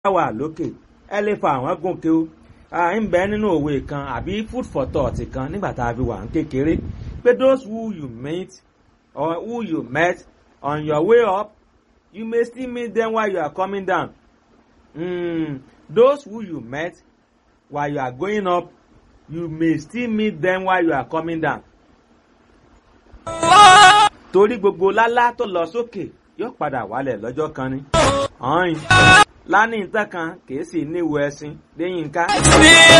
wà lókè ẹ lè fa àwọn gòkè o ń bẹ nínú òwe kan àbí food for thought kan nígbà tá a fi wà ń kékeré pé those who you meet or who you met on your way up you may still meet them while you are coming down mm, those who you met while you are going up you may still meet them while you are coming down. torí gbogbo lálá tó lọ sókè yóò padà wálẹ̀ lọ́jọ́ kan ni. ọ̀hìn lánìí tán kan kìí sì níwò ẹṣin lẹ́yìn ká.